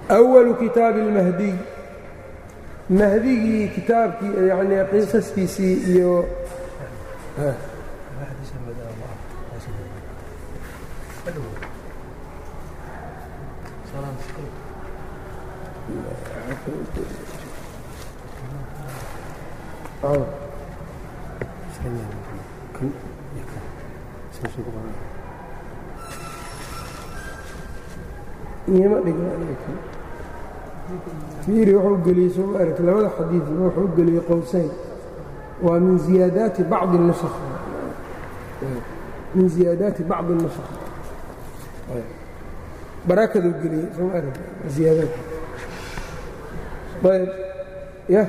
أwalu kitaabi اlmahdiy mahdigii kitaabkii yani qisaskiisii iyo fiiri wuxuu geliyey soo ma aragti labada xadiidba wuxuu geliyey qowsayn waa min ziyaadaati bacdi nusakh min ziyaadaati bacdi nusakh barakaduu geliyey soo ma aragti ziyaadaad ayb ya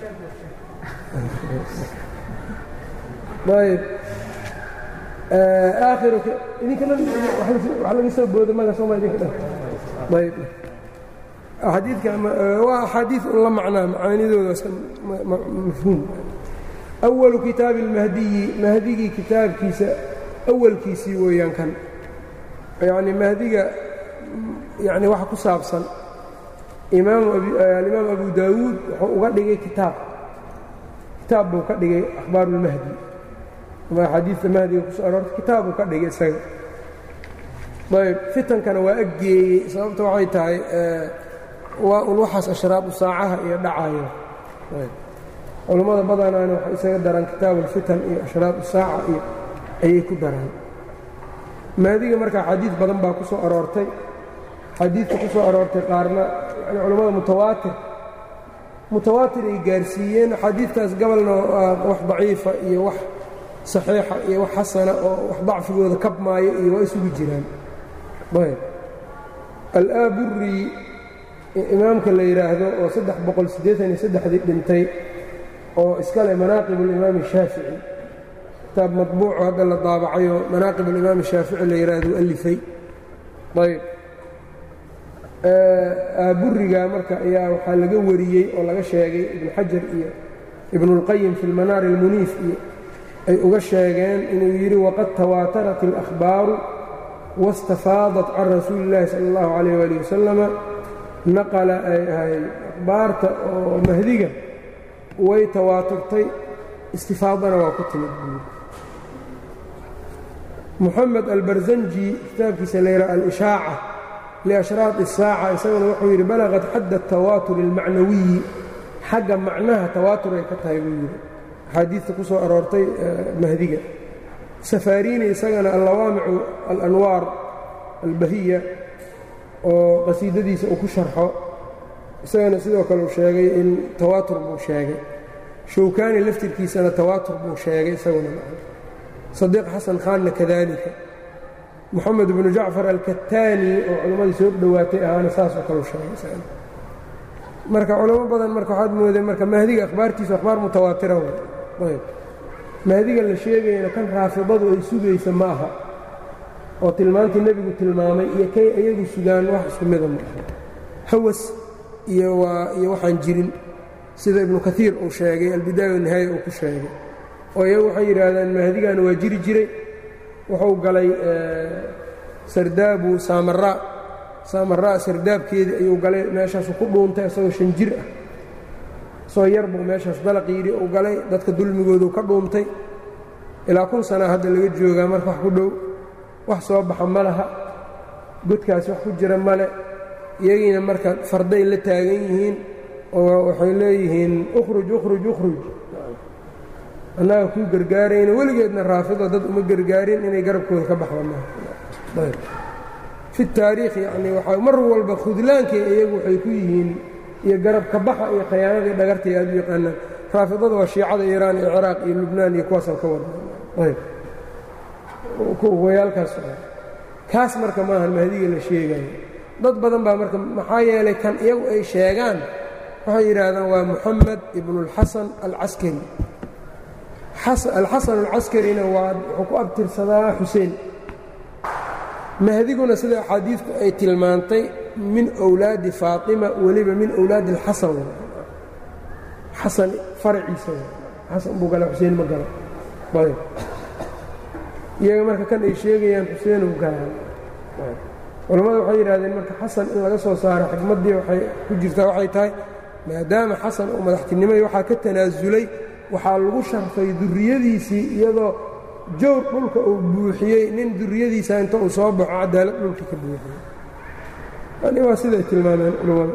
ayb aakhiru idinka wax laga soo boodo maga sooma idinka dhan ayb xadiidka waa axaadiid un la macnaa macaanidooda mafhuum awalu kitaabi اlmahdiyi mahdigii kitaabkiisa awalkiisii weeyaan kan yacni mahdiga yani waxa ku saabsan alimaam abu daawuud wuxuu uga dhigay kitaab kitaab buu ka dhigay akhbaar اlmahdi ama axaadiidta mahdiga kusoo aroortay kitaab buu ka dhigay isaga ayb fitankana waa aggeeyey sababta waxay tahay waa un waxaas ashraabu saacaha iyo dhacayo culammada badanaana waxay isaga daraan kitaabu ulfitan iyo ashraabu saaca iyo ayay ku daraan maadiga marka xadiid badan baa ku soo aroortay xadiidka ku soo aroortay qaarna yani culammada mutawaatir mutawaatir ay gaarsiiyeen xadiidkaas gabalna wax daciifa iyo wax saxiixa iyo wax xasana oo wax dacfigooda kabmaayo iyo waa isugu jiraan ayb alaaburi imaamka la yidhaahdo oo saddex boqol siddeetan iyo saddexdii dhintay oo iska leh manaaqib اlimaami shaafici kitaab madbuuco hadda la daabacayoo manaaqib alimaami shaafici la yidhaahdo alifay ayb aaburiga marka ayaa waxaa laga wariyey oo laga sheegay ibnu xajar iyo ibnuاlqayim fi اlmanaar اlmuniif iyo ay uga sheegeen inuu yidhi waqad tawaatarat اlأkhbaaru wاstafaadat can rasuuli اllahi salى اllahu عalayh wali wasalama naqala ay ahay akhbaarta oo mahdiga way tawaaturtay istifaadana waa ku timid buuri moxamed albarzanji kitaabkiisa layidhaha alishaaca liashraaq الsaaca isaguna wuxuu yidhi balaqad xadda الtawaatur اlmacnawiyi xagga macnaha tawaatur ay ka tahay buu yidhi axaadiidta ku soo aroortay mahdiga safaariini isagana allawaamicu alanwaar albahiya oo qasiidadiisa uu ku sharxo isagana sidoo kale uu sheegay in tawaatur buu sheegay shawkaani laftirkiisana tawaatur buu sheegay isaguna sadiiq xasan khaanna kadalika moxamed bnu jacfar alkataani oo culammadii soo dhowaatay ahaana saasoo kaleu sheegay marka culamo badan marka waxaad mooday marka mahdiga akhbaartiisu akhbaar mutawaatira ayb mahdiga la sheegayana kan raafidadu ay sugaysa ma aha oo tilmaantii nebigu tilmaamay iyo kay iyagu sugaan wax isku mida ma aha hawas iyo waa iyo waxaan jirin sida ibnu kaiir uu sheegay albidaaya wanihaaya uu ku sheegay oo iyagu waxay yidhaahdaan mahdigana waa jiri jiray wuxuu galay sardaabu saamaraa saamaraa sardaabkeedii ayuu galay meeshaasu ku dhuuntay isagoo shan jir ah isagoo yar buu meeshaas dalaq yidhi uu galay dadka dulmigoodu ka dhuuntay ilaa kun sana hadda laga joogaa marka wax ku dhow wax soo baxa ma laha godkaas wax ku jira male iyagiina marka farday la taagan yihiin oo waxay leeyihiin ukhruj ukhruj ukhruj annaga kuu gargaarayna weligeedna raafido dad uma gargaarin inay garabkooda ka baxda maaha fi taariikh yacni waxaa mar walba khudlaankay iyagu waxay ku yihiin iyo garabka baxa iyo khayaanadii dhagartay aad u yaqaanaan raafidada waa shiicada iiraan iyo ciraaq iyo lubnaan iyo kuwaasaan ka wada ayb wayaalkaas kaas marka maahan mahdiga la sheegayo dad badan baa marka maxaa yeelay kan iyagu ay sheegaan waxay yidhaahdaan waa moxamed ibnuاlxasan alcaskari alxasan alcaskarina waa wuxuu ku abtirsadaa xuseen mahdiguna sida axaadiidku ay tilmaantay min wlaadi faatima weliba min wlaadi اlxasan xasan faraciisa xasan buu gala xuseen ma gala ayb iyaga marka kan ay sheegayaan xuseen u galaan culammadu waxay yidhahdeen marka xasan in laga soo saaro xikmaddii waxay ku jirtaa waxay tahay maadaama xasan uu madaxtinimay waxaa ka tanaasulay waxaa lagu sharfay durriyadiisii iyadoo jowr dhulka uu buuxiyey nin durriyadiisa inta uu soo baxo cadaalad dhulka ka buuxiyey yani waa siday tilmaameen culammada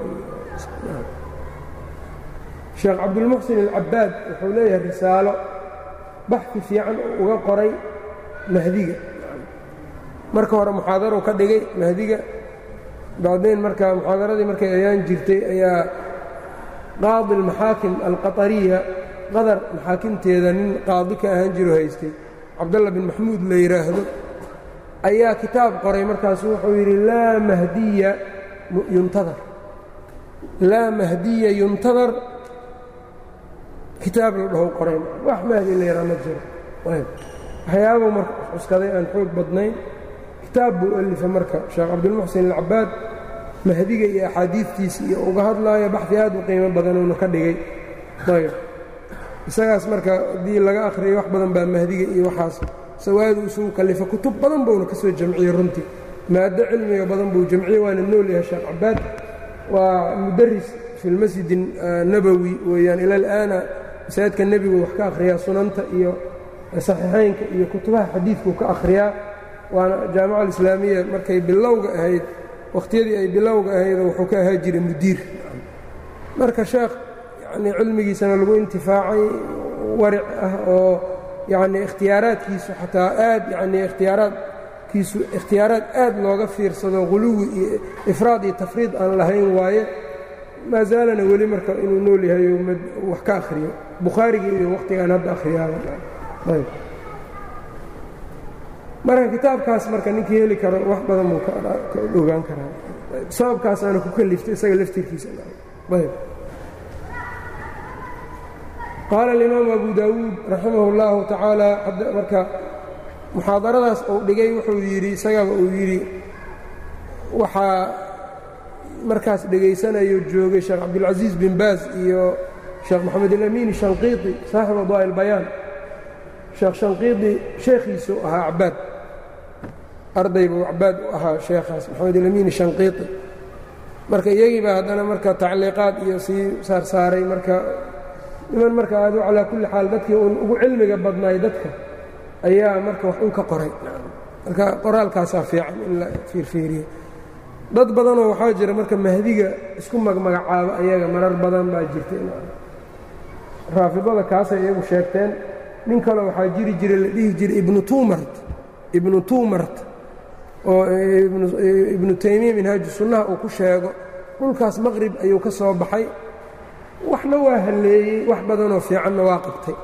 sheekh cabdulmuxsin alcabaad wuxuu leeyahay risaalo baxfi fiican oo uga qoray mahdiga marka hore muxaadaru ka dhigay mahdiga bacdayn marka muxaadaradii markay ayaan jirtay ayaa qaadi almaxaakim alqatariya qadar maxaakimteeda nin qaadi ka ahaan jiro haystay cabdalla bin maxmuud la yidhaahdo ayaa kitaab qoray markaasu wuxuu yidhi laa mahdiya yuntadar laa mahdiya yuntadar kitaab la dhaho qorayn wax mahdi la yidhaha ma jiro waxyaabuu marka cuskaday aan xoog badnayn kitaab buu alifa marka sheekh cabdilmuxsin alcabaad mahdiga iyo axaadiidtiisa iyo uga hadlaayo baxdi aad u qiimo badanuuna ka dhigay ayb isagaas marka haddii laga akhriyay wax badan baa mahdiga iyo waxaas sawaadu isugu kallifa kutub badan buuna ka soo jamciyey runtii maado cilmiga badan buu jamciyey waana nool yahay sheekh cabaad waa mudaris fi lmasjid nabowi weeyaan ila alaana masaajidka nebigu wax ka akhriyaa sunanta iyo saxiixaynka iyo kutubaha xadiidkuu ka akhriyaa waana jaamica alislaamiya markay bilowga ahayd wakhtiyadii ay bilowga ahayd wuxuu ka ahaa jiray mudiir marka sheekh yacnii cilmigiisana lagu intifaacay waric ah oo yacnii ikhtiyaaraadkiisu xataa aad yacnii ikhtiyaaraadkiisu ikhtiyaaraad aad looga fiirsado huluwi iyo ifraad iyo tafriid aan lahayn waaye maa zaalana weli marka inuu nool yahay wax ka akhriyo bukhaarigii iyo wakhtigaan hadda akhriyaaba marka kitaabkaas marka ninkii heli karo wax badan buu ka ogaan karaa sababkaasaana ku kaliftay isaga laftirkiisa qaala alimaamu abu daawuud raximah اllahu tacaala marka muxaadaradaas uu dhigay wuxuu yidhi isagaba uu yidhi waxaa markaas dhegaysanayo joogay sheekh cabdilcaziiz bin baaz iyo sheekh moxamed alamiin shanqiiti saaxibu adwaa ilbayaan sheekh shanqiidi sheekhiisu ahaa cabaad arday buu cabaad u ahaa sheekhaas maxamed alamiin shanqiiti marka iyagiiba haddana marka tacliiqaad iyo sii saarsaaray marka niman marka aadu calaa kulli xaal dadkii uun ugu cilmiga badnaay dadka ayaa marka wax un ka qoray marka qoraalkaasaa fiican in la fiirfiiriyo dad badanoo waxaa jira marka mahdiga isku magmagacaabo ayaga marar badan baa jirta raafidada kaasay iyagu sheegteen nin kale waxaa jiri jiray la dhihi jiray ibnu tuumart ibnu tuumart oo ibnu taymiya minhaaju sunnaha uu ku sheego dhulkaas maqrib ayuu ka soo baxay waxna waa halleeyey wax badanoo fiicanna waa qabtay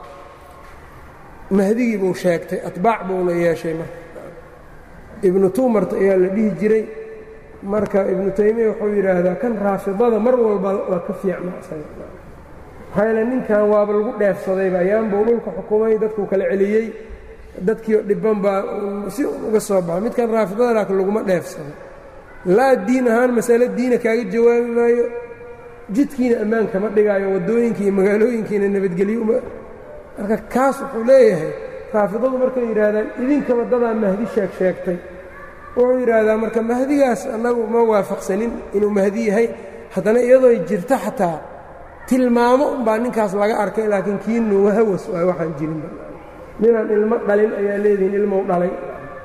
mahdigii buu sheegtay atbaac buuna yeeshay marka ibnu tuumart ayaa la dhihi jiray marka ibnu taymiya wuxuu yidhaahdaa kan raafidada mar walba waa ka fiicna maxaa yaele ninkan waaba lagu dheefsadayba ayaanbuu dhulka xukumay dadkuu kala celiyey dadkiio dhibban baa si uga soo baxay midkan raafidada laakiin laguma dheefsado laa diin ahaan masale diina kaaga jawaabi maayo jidkiina ammaan kama dhigaayo waddooyinkii iyo magaalooyinkiina nabadgelyo uma marka kaas wuxuu leeyahay raafidadu markay yidhaahdaan idinkaba dadaa mahdi sheeg sheegtay wuxuu yidhaahdaa marka mahdigaas annagu ma waafaqsanin inuu mahdi yahay haddana iyadoo jirta xataa tilmaamo unbaa ninkaas laga arkay laakiin kiinu hawas waay waxaan jirinba ninaan ilmo dhalin ayaa leedihiin ilmou dhalay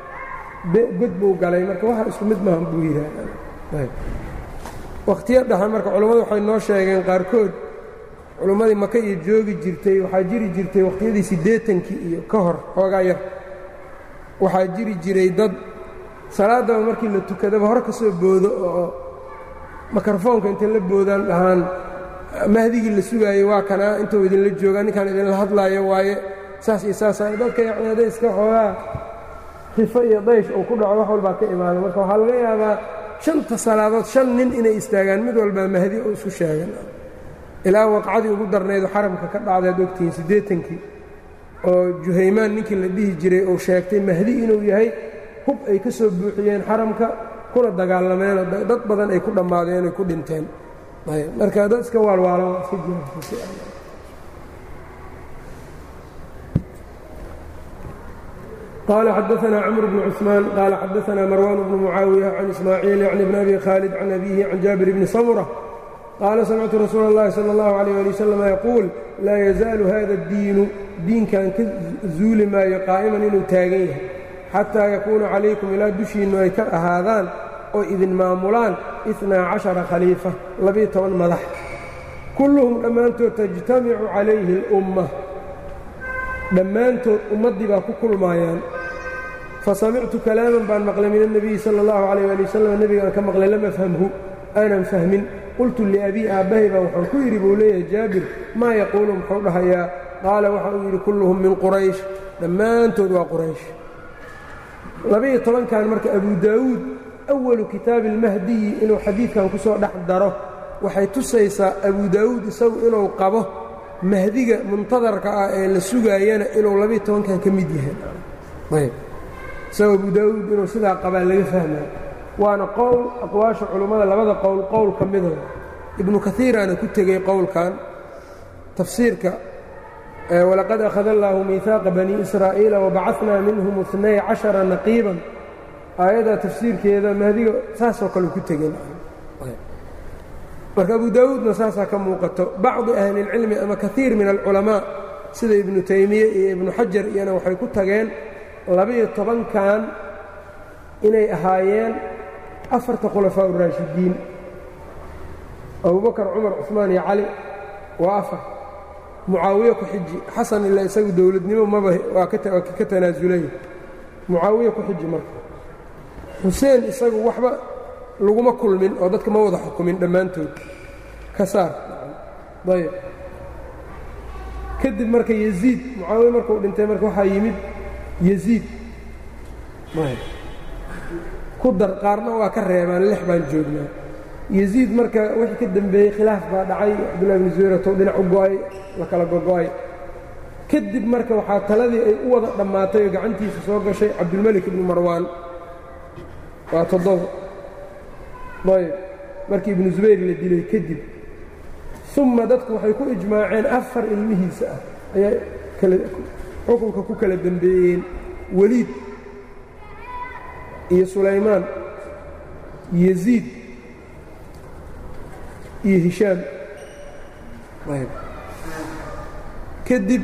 god buu galay marka waxa isku mid maahan buu yidhaahdaa wakhtiyo dhaxa marka culammadu waxay noo sheegeen qaarkood culummadii maka iyo joogi jirtay waxaa jiri jirtay wakhtiyadii siddeetankii iyo ka hor xoogaa yar waxaa jiri jiray dad salaaddaba markii la tukadaba hore ka soo boodo oo mikrofoonka intay la boodaan dhahaan mahdigii la sugaayey waa kanaa intuu idinla joogaa ninkaan idinla hadlaayo waaye saas iyo saasa dadka yacni hadday iska xoogaa rifo iyo daysh uu ku dhaco wax walbaa ka imaada marka waxaa laga yaabaa shanta salaadood shan nin inay istaagaan mid walbaa mahdi oo isku sheegan ilaa waqcadii ugu darnaydo xaramka ka dhacdaad ogtihiin siddeetankii oo juhaymaan ninkii la dhihi jiray uu sheegtay mahdi inuu yahay hub ay ka soo buuxiyeen xaramka kuna dagaalameenoo dad badan ay ku dhammaadeen oy ku dhinteen marka dad iska waalwaalo iska jira qال xdثna cمر بن cثمان qال xdثna مروان بن معاaوية عن إسماعيiل يعني بن أbي khالد عن أbيه عن jابر بن سمرة qاala سمعtu رasuul الlahi slى الlه عليه لي وsلم yquuل laa يزaaل hada الdiinu diinkan ka zuuli maayo qaaئman inuu taagan yahay xatىa yakuuna calaykum ilaa dushiinnu ay ka ahaadaan oo idin maamulaan iثنaa caشhaرa khaliiفة labiyo toban madax kulluhum dhammaantood تجtamicu calayhi الأmة dhammaantood ummaddii baa ku kulmaayaan fasamictu kalaaman baan maqlay min الnabiyi salى اllahu عalيyه ali wasalam nebigaan ka maqlay lam afhamhu aanan fahmin qultu liabii aabbahay baan waxaan ku yidhi buu leeyahay jaabir maa yaquulu muxuu dhahayaa qaala waxa uu yidhi kulluhum min quraysh dhammaantood waa quraysh labiyo tobankan marka abu daawuud awalu kitaabi اlmahdiyi inuu xadiidkan ku soo dhex daro waxay tusaysaa abu daawuud isagu inuu qabo mahdiga muntadarka ah ee la sugaayana inuu labiyo tobankan ka mid yahay ayb isagoo abu daawuud inuu sidaa qabaa laga fahmaya waana qowl aqwaasha culummada labada qowl qowl ka mida ibnu kaiiraana ku tegey qowlkan tafsiirka walaqad akhada allaahu miihaaqa bani israa'iila wabacadnaa minhum inay cashara naqiiban aayadda tafsiirkeeda mahdiga saasoo kale ku tegeen marka abu daawuudna saasaa ka muuqato bacdi ahli اlcilmi ama kaiir min alculamaa sida ibnu taymiye iyo ibnu xajar iyana waxay ku tageen labiyo tobankan inay ahaayeen afarta khulafaa uraashidiin abubakar cumar cusmaan iyo cali waa afar mucaawiye ku xiji xasan ila isagu dowladnimo maba waa ka tanaasulay mucaawiye ku xiji marka xuseen isagu waxba laguma kulmin oo dadka ma wada xukumin dhammaantood ka saar ayb kadib marka yeziid mucaawiye markuu dhintay marka waxaa yimid yeziid ku dar qaarna waa ka reebaan lix baan joognaa yeziid marka wixii ka dembeeyey khilaaf baa dhacay cabdullahi bni zuweyratou dhinac u go'ay la kala gogo'ay kadib marka waxaa taladii ay u wada dhammaatay oo gacantiisa soo gashay cabdulmelik ibnu marwaan waa toddoba ayb markii ibnu zubayr la dilay kadib uma dadku waxay ku ijmaaceen afar ilmihiisa ah ayaa xukunka ku kala dembeeyeen weliid iyo sulaymaan yeziid iyo hishaam kadib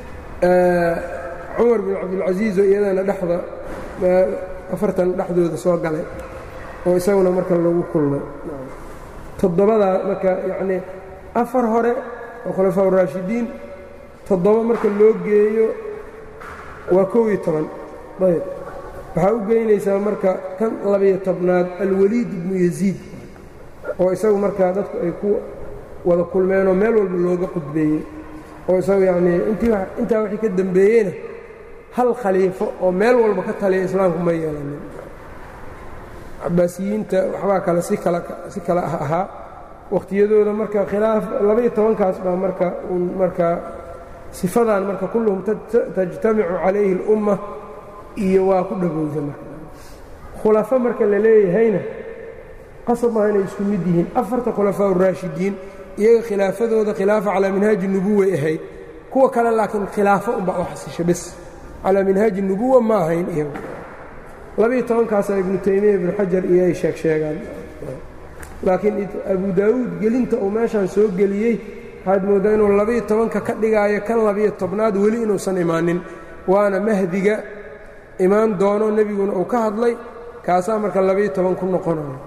cumar bin cabdilcasiizo iyadana dhexda afartan dhexdooda soo galay oo isaguna marka lagu kulmay toddobadaa marka yacnii afar hore oo khulafaa uraashidiin toddoba marka loo geeyo waa kow iyo toban ayb waxaa u geynaysaa marka kan labiyo tobnaad alwaliid ibnu yaziid oo isagu markaa dadku ay ku wada kulmeenoo meel walba looga qudbeeyey oo isagu yacnii intaa wixii ka dembeeyeyna hal khaliifo oo meel walba ka taliya islaamku ma yeelanin cabaasiyiinta waxbaa kale si kale si kale ah ahaa wakhtiyadooda marka khilaaf labaiyo tobankaas baa marka un markaa sifadan marka kulluhum tajtamicu calayhi اlumma iyo waa ku dhagowda marka khulafo marka la leeyahayna qasab maaha inay isku mid yihiin afarta khulafaa uraashidiin iyaga khilaafadooda khilaafa calaa minhaaji nubuway ahayd kuwa kale laakiin khilaafo unbaa u xasisha bes calaa minhaaji nubuwa ma ahayn iyagu labiiyo tobankaasaa ibnu taymiya ibnu xajar iyo ay sheeg sheegaan laakiin abu daawuud gelinta uu meeshaan soo geliyey waxaad mooddaa inuu labiiyo tobanka ka dhigaayo kan labiyo tobnaad weli inuusan imaanin waana mahdiga imaan doono nebiguna uu ka hadlay kaasaa marka labiiyo toban ku noqonayo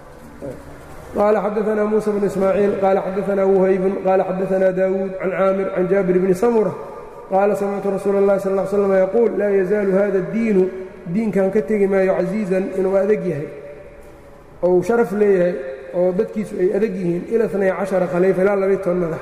qaala xadaanaa muusa bnu ismaaciil qaala xadaanaa wuhaybun qaala xadaanaa daawuud can caamir can jaabir bni samura qaala samictu rasuula اllahi sal ll slam yaquul laa yazaalu hada اddiinu diinkan ka tegi maayo casiizan inuu adeg yahay oo uu sharaf leeyahay oo dadkiisu ay adeg yihiin ila nay cashara khaliifa ilaa labiiy toban madax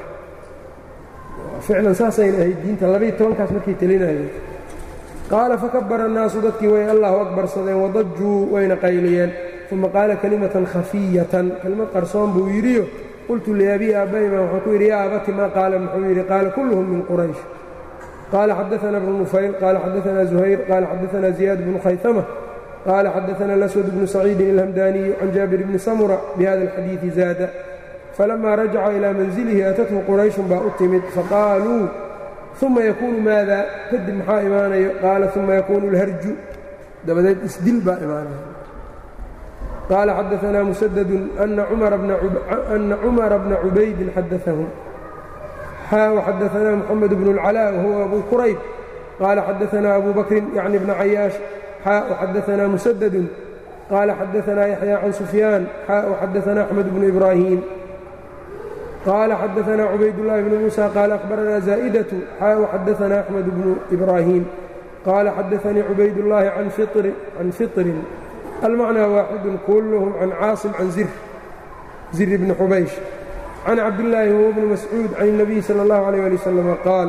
ficlan saasayna ahayd diinta labiiy tobankaas markay telinayeen qaala fakabara annaasu dadkii way allahu akbarsadeen wadajuu wayna qayliyeen uma qaala kelimatan khafiyatan kelimad qarsoon buu yidhiyo qultu liabii aabbahi baan waxaan ku yidhi yaa abati maa qaala muxuu yidhi qaala kulluhum min quraysh qaala xadaana bnu nufayl qaala xadaana zuhayr qaala xadaana ziyaad bnu khaytama qaala xadaana alaswad bnu saciidin ilhamdaaniyu can jaabir bni samura bihada alxadiidi zaada falama rajaca ilaa manzilihi atathu qurayshun baa u timid faqaaluu uma yakuunu maada kadib maxaa imaanayo qaala uma yakuunu اlharju dabadeed isdil baa imaanaya qaala xadaanaa musadadu ana cumara bna cubaydin xadaahum xaa xadaanaa moxamed bnu اlcalaa wahuwa abu kurayb qaala xadaanaa abu bakrin yacni bna cayaash xaa xadaanaa musadadun qaala xadaanaa yaxya can sufyaan xaa xadaanaa axmed bnu ibraahim qaala xadaanaa cubaydاllahi bnu muusa qaala akhbaranaa zaa'idatu xaa xadaanaa axmed bnu ibraahim qaala xadaanii cubaydullaahi can fiطrin almacnaa waaxidun kulluhum can caasim can zir zir bni xubaysh can cabdillaahi huwa bni mascuud can الnabiy salى اllahu alيyh ali wasalam qaal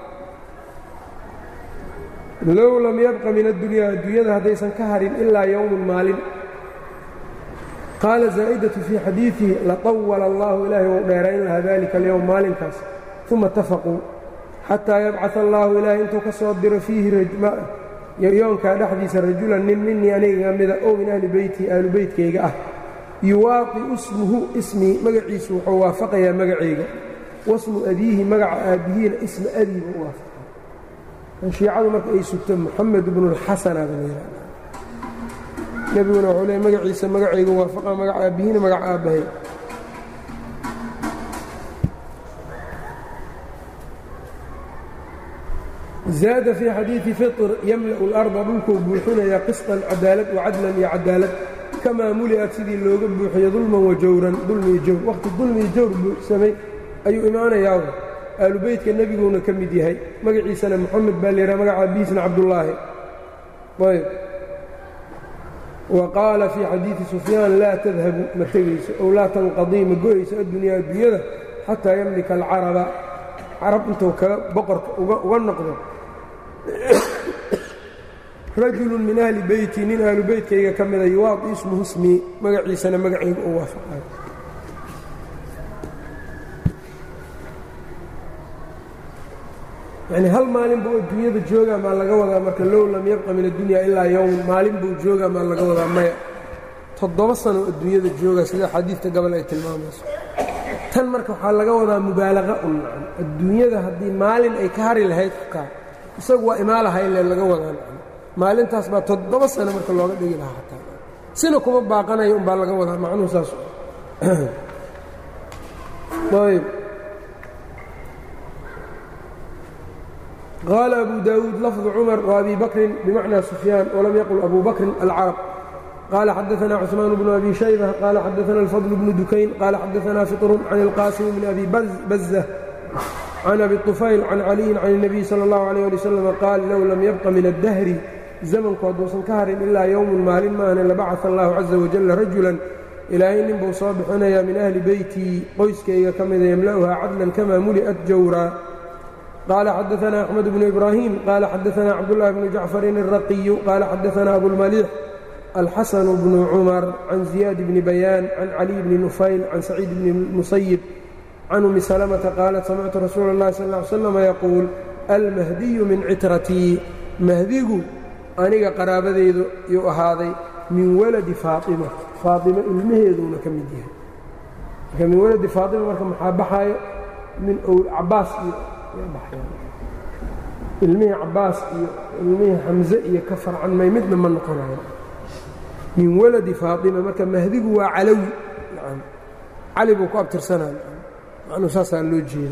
low lam yabqa min addunya adduunyada haddaysan ka harin ilaa yowmun maalin qaala zaa'idatu fii xadiidihi laطawala allahu ilaahay wou dheerayn lahaa dalika alyowm maalinkaas uma itafaquu xataa yabcaa allaahu ilaahay intuu ka soo diro fiihi yoonkaa dhexdiisa rajulan nin minii aniga mida ow min ahli beyti ahlu beytkayga ah yuwaaqi ismuhu ismii magaciisu wuxuu waafaqayaa magacayga wasmu abiihi magaca aabbihiina isma adii buu u waafaqaya shiicadu marka ay sugto moxamed bnulxasana ba layihahda nebiguna wuxuu leey magaciisa magacayga waafaqa magaca aabbihiina magaca aabbahay zaada fii xadiidi fiطr yamla'u اlarda dhulkuu buuxinayaa qisطan cadaalad wacadlan iyo cadaalad kamaa muli'ad sidii looga buuxiyo dulman wajawran dulmi iyo jawr wakhti dulmi iyo jawr buuxsamay ayuu imaanayaa aalubeytka nebiguuna ka mid yahay magaciisana moxamed baa la yidhaha magaca abiisna cabdullaahi ayb wa qaala fii xadiidi sufyaan laa tadhabu ma tegayso ow laa tanqadii ma go'ayso addunyaa adduunyada xataa yamlika alcaraba carab intuu kaga boqorka uga noqdo rajulun min ahli beyti nin ahlu beytkayga ka mida yuwaadi ismuhu ismii magaciisana magacayga u waafaqayo yacnii hal maalin buu adduunyada joogaa maa laga wadaa marka low lam yabqa min addunya ilaa yowm maalin buu joogaa maa laga wadaa maya toddoba sano adduunyada joogaa sida xadiidka gabal ay tilmaamayso tan marka waxaa laga wadaa mubaalaqa un nacan adduunyada haddii maalin ay ka hari lahayd xitaa isagu waa imaalaha ile laga wadaa nacan maalintaas baa toddoba sano marka looga dhigi lahaa xataa sina kuma baaqanayo umbaa laga wadaa macnuhu saas ayb qaala abu daawuud lafdu cumar وabi bakrin bimacnaa sufyaan walam yaqul abu bakrin alcarab qال xadaثna cثmaan بن أbي شhayبة qال xadaثna الفضل بن dukayn qال xadaثna فطr عن الqاsم بن أbي bزة عن أbي الطufayl عن عaliيi عن النبي slى الlه عليه لي وsلم qaal low lam yبقa min الdahri زmnku hadduusan ka harin ilaa yowm maalin maahne labacaث الlah عaزa وaجل rajuلا ilaahay nin buu soo bixinayaa min أhli beytii qoyskayga ka mida ymlأha cadلا kama muliأت jawrا qال xadaثna أحمد بن إbrاhيم qال xadaثna cabdاللahi بن جacفر الرaقي qال xadaثna أbوالمليح الxسن بن cمر عن زiياد بن بيان عن علي بن نفyل عن سعيid بن المسyب عن أmi سلمة qاaلت سمعtu رasuuل الlahi صلى اه عل وسلم يquuل الmهدي min citratii mahdigu aniga qaraabadeydu yuu ahaaday min waladi faaطimة faaطimo ilmaheeduuna ka mid yahay marka min waladi faaطima marka maxaa baxaayo min cabaas iyo ilmihii cabaas iyo ilmihii xamزe iyo ka farcanmay midna ma noqonayo min waladi faaطima marka mahdigu waa calawi cali buu ku abtirsanaya macnuu saasaa loo jeeda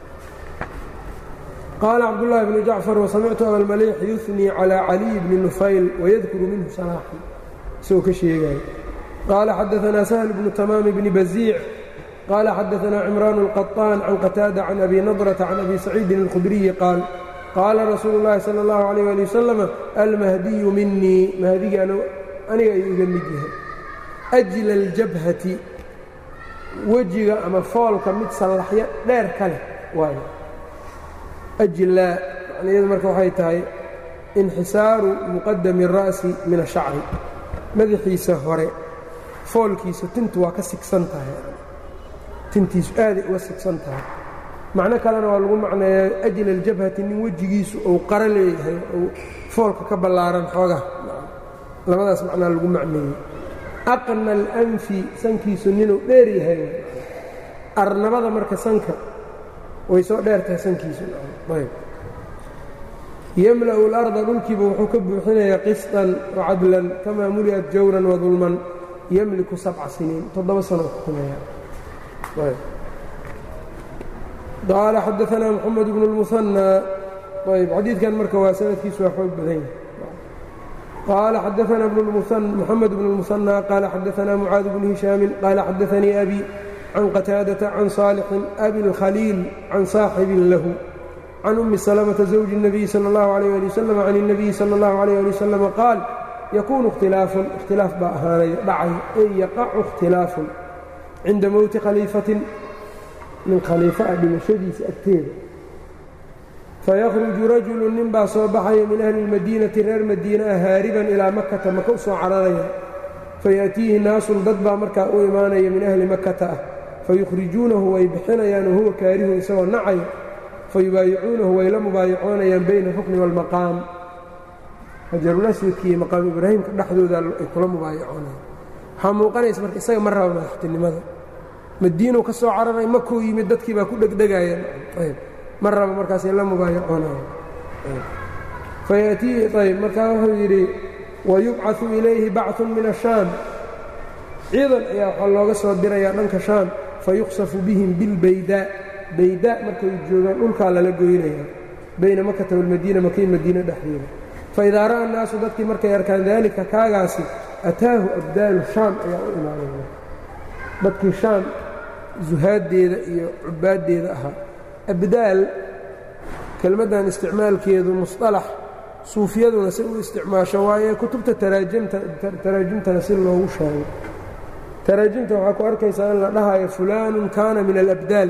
qaala cabdullaahi bnu jacfar wasamictu abalmaliix yuhnii calىa caliy bni nufayl wayadkuru minhu salaaxan isagoo ka sheegaya qaala xadaثna sahl bnu tamaam bni baziic qaala xadaثna cimraan الqaطaan can qataada can abi nadraةa can abi saciidin اlkhudriyi qaal qaala rasuulu اllahi salى اllahu عalيh ali wasalam almahdiyu minii mahdigii aniga ayuu iga mid yahay ajla aljabhati wejiga ama foolka mid sallaxyo dheer ka leh waayo ajlaa macnayadu marka waxay tahay inxisaaru muqadami الra'si min ashacri madaxiisa hore foolkiisa tintu waa ka sigsan tahay tintiisu aaday uga sigsan tahay macno kalena waa lagu macneeya ajla aljabhati nin wejigiisu uu qaro leeyahay uu foolka ka ballaaran xooga labadaas macnaa lagu macneeyey aqna alanfi sankiisu ninuu dheer yahay arnabada marka sanka way soo dheer tahay sankiisu ayb yemla'u اlarda dhulkiiba wuxuu ka buuxinayaa qisطan wacadlan kamaa muli'at jawran wadulman yemliku sabca siniin toddoba sano xukumaya qaala xadaanaa moxamed bnu اlmuhanى ayb xadiidkan marka waa sanadkiisu waa xoog badan yahay qaala xadaana moxamed bnu اlmuhanى qaala xadaanaa mucaad bnu hishaami qaala xadaanii abi can qataadaةa can saalixin abi اlkhaliil can saaxibin lahu can umi salmةa zawji الnabiyi salى اllahu عalيyه ali waslm can الnabiyi salى اllahu عalيyه ali waslm qaal yakuunu اkhtilaafun ikhtilaaf baa ahaanaya dhacay ey yaqacu اkhtilaafun cinda mowti khaliifatin min khaliifa a dhimashadiisa agteeda fayakhruju rajulu nin baa soo baxaya min ahli اlmadiinati reer madiina ah haariban ilaa makata maka u soo cararaya fayaأtiihi naasun dad baa markaa u imaanaya min ahli makata ah fayukhrijuunahu way bixinayaan wahuwa kaarihun isagoo nacaya fayubaayicuunahu way la mubaayacoonayaan bayna rukni wاlmaqaam hajarulaswadki iyo maqaamu ibraahimka dhexdooda ay kula mubaayacoonayaan waxaa muuqanaysa marka isaga ma raba madaxtinimada madiinuu ka soo cararay makuu yimid dadkii baa ku dhegdhegayeen ma raba markaasay la mubaayacoonayaan fayaatiihi ayb markaa wuxuu yidhi wayubcaثu ilayhi bacثun min الshaam ciidan ayaa waxaa looga soo dirayaa dhanka shaam fayuqsafu bihim bilbaydaa baydaa markay joogaan dhulkaa lala goynaya bayna makata walmadiina makay madiina dhexdeeda faidaa ra'a annaasu dadkii markay arkaan daalika kaagaasi ataahu abdaalu shaam ayaa u imaanaya dadkii shaam zuhaaddeeda iyo cubaaddeeda ahaa abdaal kelmaddan isticmaalkeedu musطalax suufiyaduna si u isticmaasho waaye kutubta taraajimtana si loogu sheego taraajimta waxaa ku arkaysaa in la dhahayo fulaanun kaana min alabdaal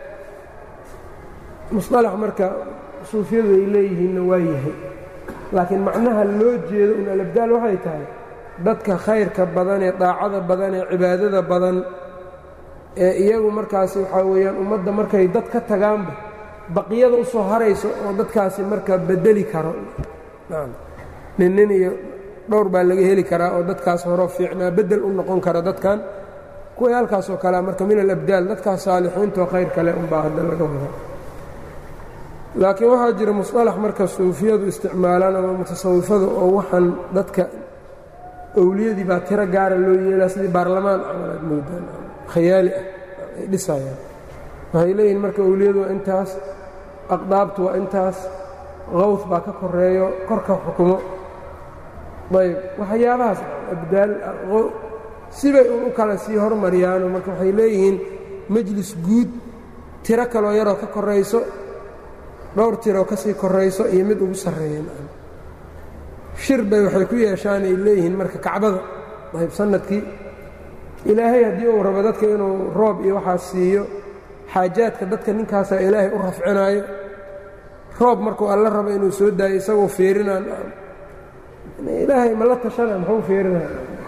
musطalax marka suufiyadu ay leeyihiinna waa yahay laakiin macnaha loo jeedo un alabdaal waxay tahay dadka khayrka badan ee daacada badan ee cibaadada badan ee iyagu markaasi waxaa weeyaan ummadda markay dad ka tagaanba baqiyada u soo harayso oo dadkaasi marka bedeli karo nin nin iyo dhowr baa laga heli karaa oo dadkaas horoo fiicnaa beddel u noqon kara dadkan kuwii halkaasoo kalea marka min alabdaal dadkaas saalixiintoo khayr kale unbaa hadda laga wada laakiin waxaa jira musطalax marka suufiyadu isticmaalaan ama mutasawifadu oo waxaan dadka owliyadii baa tiro gaara loo yeelaa sidii baarlamaan camalaad moodaan khayaali ah ay dhisayaan waxay leeyihin marka owliyadu waa intaas aqdaabtu waa intaas qawd baa ka koreeyo korka xukumo ayb waxyaabahaas abdaal sibay un u kala sii hormariyaano marka waxay leeyihiin majlis guud tiro kaloo yaroo ka korayso dhowr tiroo ka sii korayso iyo mid ugu sarreeyeen shir bay waxay ku yeeshaan ay leeyihiin marka kacbada ayb sanadkii ilaahay haddii uu rabo dadka inuu roob iyo waxaas siiyo xaajaadka dadka ninkaasaa ilaahay u rafcinaayo roob markuu alla rabo inuu soo daayo isagoo feerinaan ilaahay ma la tashana muxuu feerinaya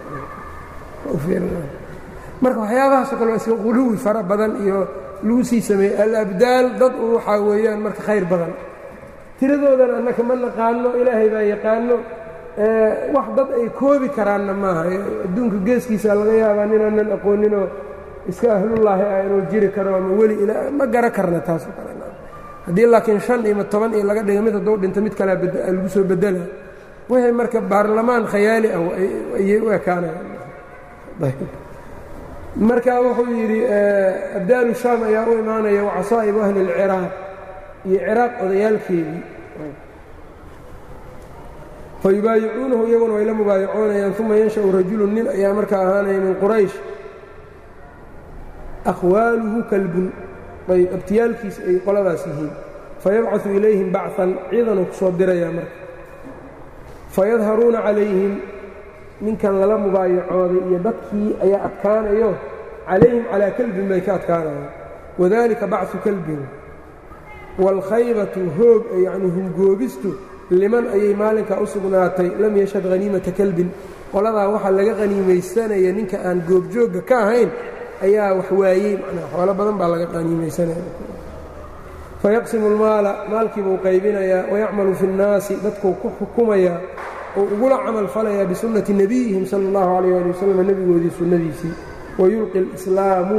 marka waxyaabahaasoo kale waa iska quluwi fara badan iyo lagu sii sameeyey alabdaal dad u waxaa weeyaan marka khayr badan tiradoodana annaka ma naqaano ilaahay baa yaqaano wax dad ay koobi karaanna maaha adduunka geeskiisa laga yaabaa ninaanan aqooninoo iska ahlullaahi ah inuu jiri karo ama weli ma gara karna taasoo kale haddii laakiin shan iyo toban iyo laga dhiga mid hadduu dhinto mid kalea lagu soo bedela wixii marka baarlamaan khayaali ah ayay u ekaanayaan marka wuxuu yidhi abdaalu shaam ayaa u imaanaya wacasaa'ibu ahli اlciraaq iyo ciraaq odayaalkeedii fayubaayicuunahu iyaguna way la mubaayacoonayaan uma yansha'u rajulu nin ayaa markaa ahaanaya min quraysh akhwaaluhu kalbun ayb abtiyaalkiisa ay qoladaas yihiin fayabcaثu ilayhim bacan ciidanuu ku soo dirayaa marka fayadharuuna calayhim ninkan lala mubaayacooday iyo dadkii ayaa adkaanayo calayhim calaa kalbin bay ka adkaanayaan wadalika bacu kalbin wاlkhaybatu hoog yacni hungoobistu liman ayay maalinkaa u sugnaatay lam yashhad haniimata kalbin qoladaa waxaa laga haniimaysanaya ninka aan goobjoogga ka ahayn ayaa wax waayey manaa xoolo badan baa laga qaniimaysanaya fayaqsimu اlmaala maalkii buu qaybinayaa wayacmalu fi اnnaasi dadkuu ku xukumayaa oo ugula camal falayaa bisunnati nebiyihim sala اllahu calayh ali wasalam nebigoodii sunnadiisii wayulqi اlislaamu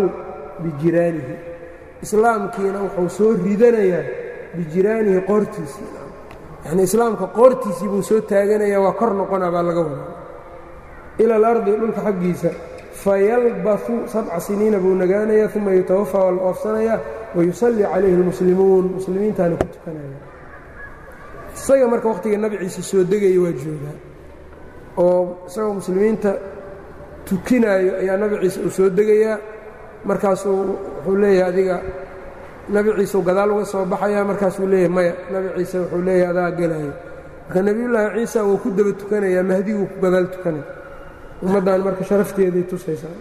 bijiraanihi islaamkiina wuxuu soo ridanayaa bijiraanihi qoortiisii yani islaamka qoortiisii buu soo taaganaya waa kor noqona baa laga wadaa ila alardi dhulka xaggiisa fayalbasu sabca siniina buu nagaanaya uma yutawafaa waa la oofsanaya wayusallii calayhi اlmuslimuun muslimiintaana ku tukanaya isaga marka wakhtiga nabi ciise soo degaya waa joogaa oo isagoo muslimiinta tukinaayo ayaa nabi ciise uu soo degayaa markaasuu wuxuu leeyahay adiga nabi ciise gadaal uga soo baxaya markaasuu leeyahay maya nabi ciise wuxuu leeyahay adaa gelaayo marka nebiyullaahi ciisa wuu ku daba tukanayaa mahdiguu ku gadaal tukanaya ummaddan marka sharafteeday tusaysaa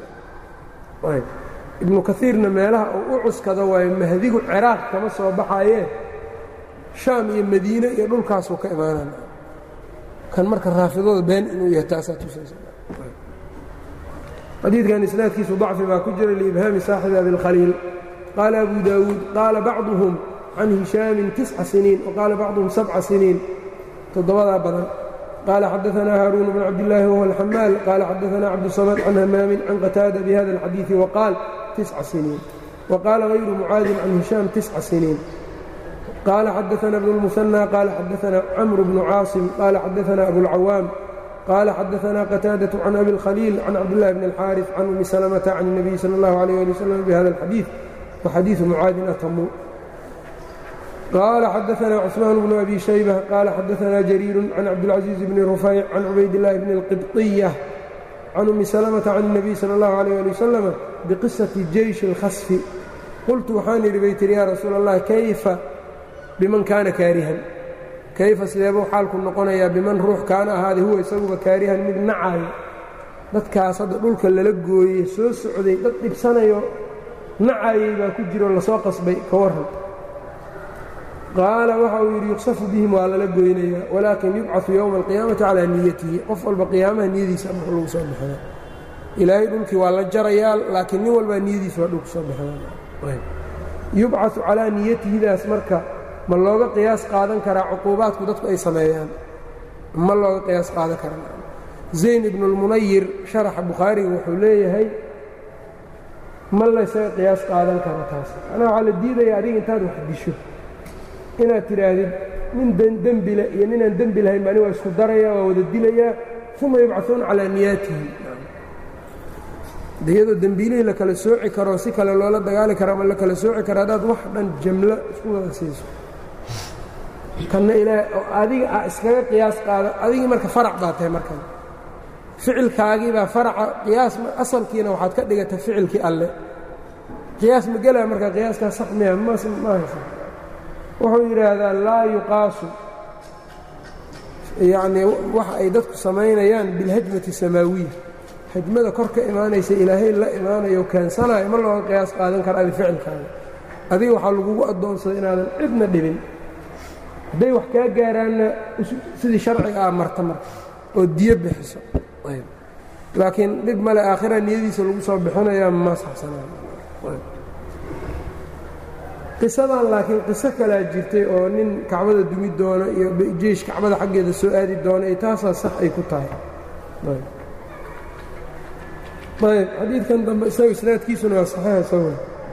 ibnu kaiirna meelaha uu u cuskado waayo mahdigu ciraaq kama soo baxayee shaam iyo madiine iyo dhulkaasuu ka imaanana kan marka raafidooda been inuu yahay taasaa tusaysa xadiidkan isnaadkiisu dacfi baa ku jira liibhaami saaxibi abilkhaliil qaala abu daawuud qaala bacduhum can hishaamin tisca siniin waqaala bacduhum sabca siniin toddobadaa badan qaala xadaanaa haaruun bn cabdillaahi wahuwa alxamaal qaala xadaanaa cabdusamad can hamaamin can qataada bihada alxadiidi waqaal tisca siniin waqaala hayru mucaadin can hishaam tisca siniin qaala xadaana bnu lmusanى qaala xadaana camru bnu caasim qaala xadaana abulcawaam qaala xadaana qataadaة can abi اlkhaliil can cabdillahi bn اlxaariث can umi salmta can الnabiy salى اllahu عalيh ali wslam bihada اlxadiid waxadiiثu mucaadin atamu qaala xadaana cثmaan bnu abi shaybة qaala xadaana jariiru can cabdاlcaزiiz bni rufayc can cubaydillahi bni اlqibطiyة can umi salmta can الnabiy salى اllahu عalيh ali wasalam biqisaةi jeyشhi اlkhasfi qultu waxaan idhi bay tihi ya rasuul allah kayfa biman kaana kaarihan kayfa sideebuu xaalku noqonayaa biman ruux kaana ahaaday huwa isaguba kaarihan mid nacayo dadkaas hadda dhulka lala gooyey soo socday dad dhibsanayo nacayey baa ku jiro lasoo qasbay ka warran qaala waxa uu yidhi yuqsafu bihim waa lala goynayaa walaakin yubcaثu yowma alqiyaamati calaa niyatihi qof walba qiyaamaha niyadiisa ama lagu soo baxaya ilaahay dhulkii waa la jarayaa laakiin nin walbaa niyadiisa waa dhulku soo baxaya yubcaثu calaa niyatihidaas marka ma looga qiyaas qaadan karaa cuquubaadku dadku ay sameeyaan ma looga qiyaas qaadan karaa zayn ibnu اlmunayir sharaxa bukhaariga wuxuu leeyahay ma laysaga qiyaas qaadan karo taas macnaha waxaa la diidaya adiga intaad wax disho inaad tidhaahdid nin dembile iyo ninaan dembi lahayn ba ani waa isku daraya waa wada dilayaa uma yubcaثuuna calaa niyaatihi iyadoo dembiilihii la kala sooci karo si kale loola dagaali karo ama la kala sooci karo haddaad wax dhan jamlo isku wada siiso kanna ilaahay oo adiga a iskaga qiyaas qaado adigii marka farac baa tahay markan ficilkaagii baa faraca qiyaas asalkiina waxaad ka dhigata ficilkii alle qiyaas ma gelaa marka qiyaaskaas sax miya ma haysa wuxuu yidhaahdaa laa yuqaasu yacnii waxa ay dadku samaynayaan bilhajmati samaawiya hajmada kor ka imaanaysa ilaahay la imaanayo keensanayo ma looga qiyaas qaadan kara adi ficilkaaga adiga waxaa lagugu addoonsaday inaadan cidna dhibin hadday wax kaa gaaraanna sidii sharciga ah marta marka oo diyo bixiso laakiin dhib male aakhira niyadiisa lagu soo bixinayaa ma saxsanaaqisadan laakiin qiso kalaa jirtay oo nin kacbada dumi doono iyo jeish kacbada xaggeeda soo aadi doono iyo taasaa sax ay ku tahay ayb xadiidkan dambe isaga isnaadkiisuna waa saxiix isago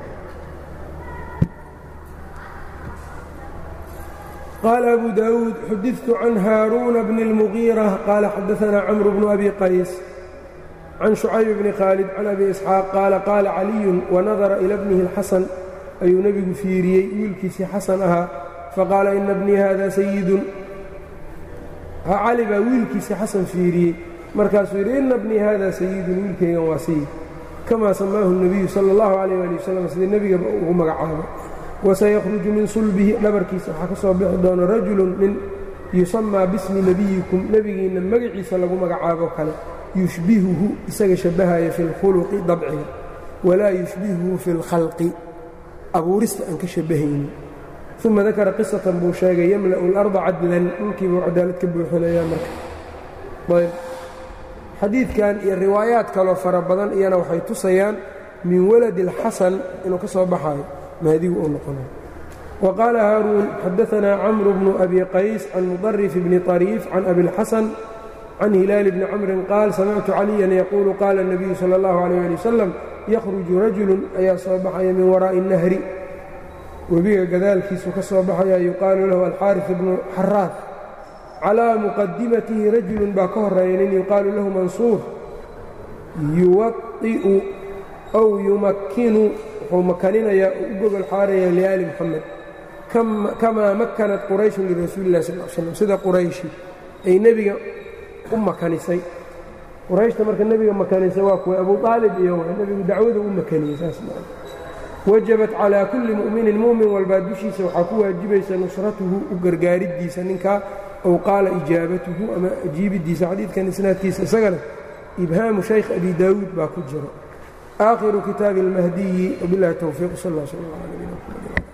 qaala abu daawuud xudidtu can haaruuna bni اlmugiira qaala xadaanaa camru bnu abi qays can shucayb bni khaalid can abi isxaaq qaala qaala caliyun wanadara ila bnihi اlxasan ayuu nebigu fiiriyey wiilkiisii xasan ahaa faqaala ina bnii hada sayidun cali baa wiilkiisii xasan fiiriyey markaasuu yidhi ina bnii hada sayidun wiilkaygan waa sayid kamaa samaahu الnabiyu salى اllahu عalيh ali wasalam sida nebigaba ugu magacaabo wasayakhruju min sulbihi dhabarkiisa waxaa ka soo bixi doona rajulun nin yusamaa bismi nebiyikum nebigiinna magaciisa lagu magacaabo kale yushbihuhu isaga shabbahaya fi اlkhuluqi dabciga walaa yushbihuhu fi اlkhalqi abuurista aan ka shabbahaynin uma dakara qisatan buu sheegay yamla'u اlarda cadlan dhulkiibuu cadaalad ka buuxinayaa marka ayb xadiidkan iyo riwaayaad kaloo fara badan iyana waxay tusayaan min waladi اlxasan inuu ka soo baxayo mahdigu uu noqonayo wa qaala haaruun xadaanaa camru bnu abi qays can mudarif bni طariif can abi اlxasan can hilaali bni camrin qaal samictu caliyan yaquulu qaala الnabiyu salى اllahu عalيh ali wasalam yakhruju rajulu ayaa soo baxaya min waraa'i الnahri webiga gadaalkiisu ka soo baxaya yuqaalu lahu alxaariث bnu xaraad calىa muqadimatihi rajulun baa ka horeeya nin yuqaalu lahu mansuur yuwaطi'u aw yumakkinu wuxuu makaninayaa u gogol xaaraya liaali moxamed kamaa makanat qurayshun lirasuuli اlah sal slam sida qurayshi ay nebiga u makanisay qurayshta marka nebiga makanisay waa kuwa abu aalib iyo nebigu dacwada u makaniyey saas wajabat calىa kulli mu'minin mu'min walbaa dushiisa waxaa ku waajibaysa nusratuhu u gargaaridiisa ninkaa ow qaala ijaabatuhu ama ajiibidiisa xadiidkan isnaadkiisa isagana ibhaamu shaykh abi daawuud baa ku jiro aakhiru kitaabi اlmahdiyi wbilahi towfiiq sal اl sl l